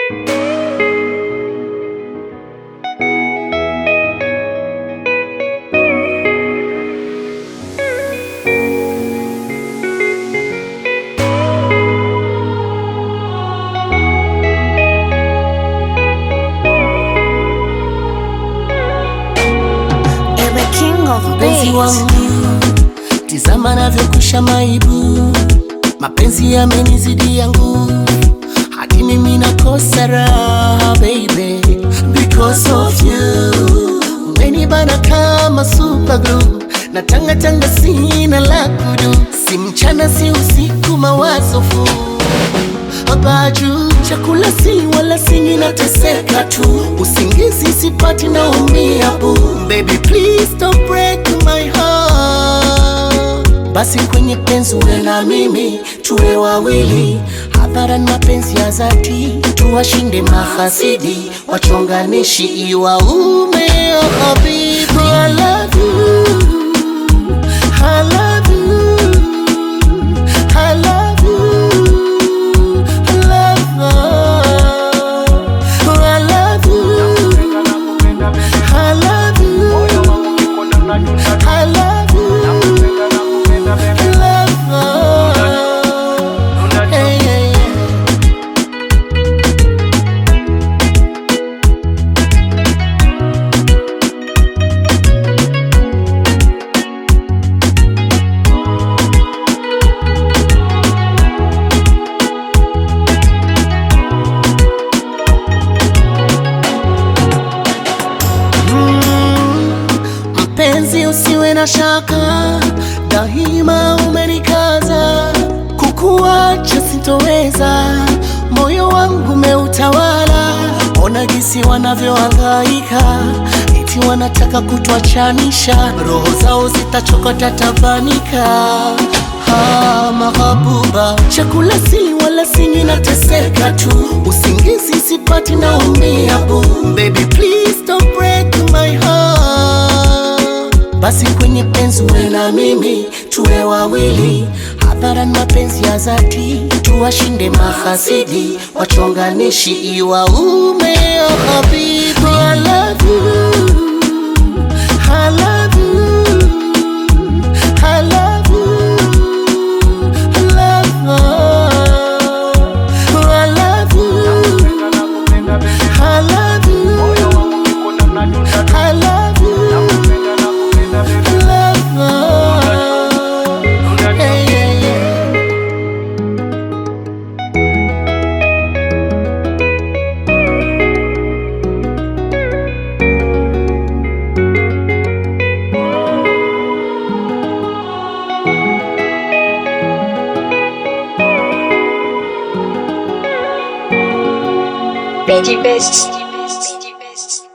Ewe king of Mpenzi beats. wangu, tizama navyokusha maibu, mapenzi yamenizidia nguvu, hadi mimi nakosa raha baby, because of you. Umenibana kama super glue, na tanga tanga sina la kudu, si mchana si usiku, mawazo fu Abaju, chakula si wala singi nateseka tu, usingizi sipati naumia bu. Baby please don't break my heart. Basi kwenye penzi uwe na mimi, tuwe wawili hadharan, mapenzi ya dhati, tuwashinde mahasidi, wachonganishi iwaume. Oh habibi, I love you, I love you, I love you. Mpenzi, usiwe na shaka, daima umenikaza, kukuacha sitoweza, moyo wangu umeutawala. Ona gisi wanavyohangaika, eti wanataka kutuachanisha, roho zao zitachokota tabanika. Ha, mahabuba, chakula sili wala singi, nateseka tu, usingizi sipati, naumia bu. Baby please don't break my heart. Basi kwenye penzi uwe na mimi, tuwe wawili hadharan, mapenzi ya dhati, tuwashinde mahasidi, wachonganishi iwaume. Oh habibi, I love you, I love you, I love you, I love you, I love you, I love you, I love you. Veggie Best.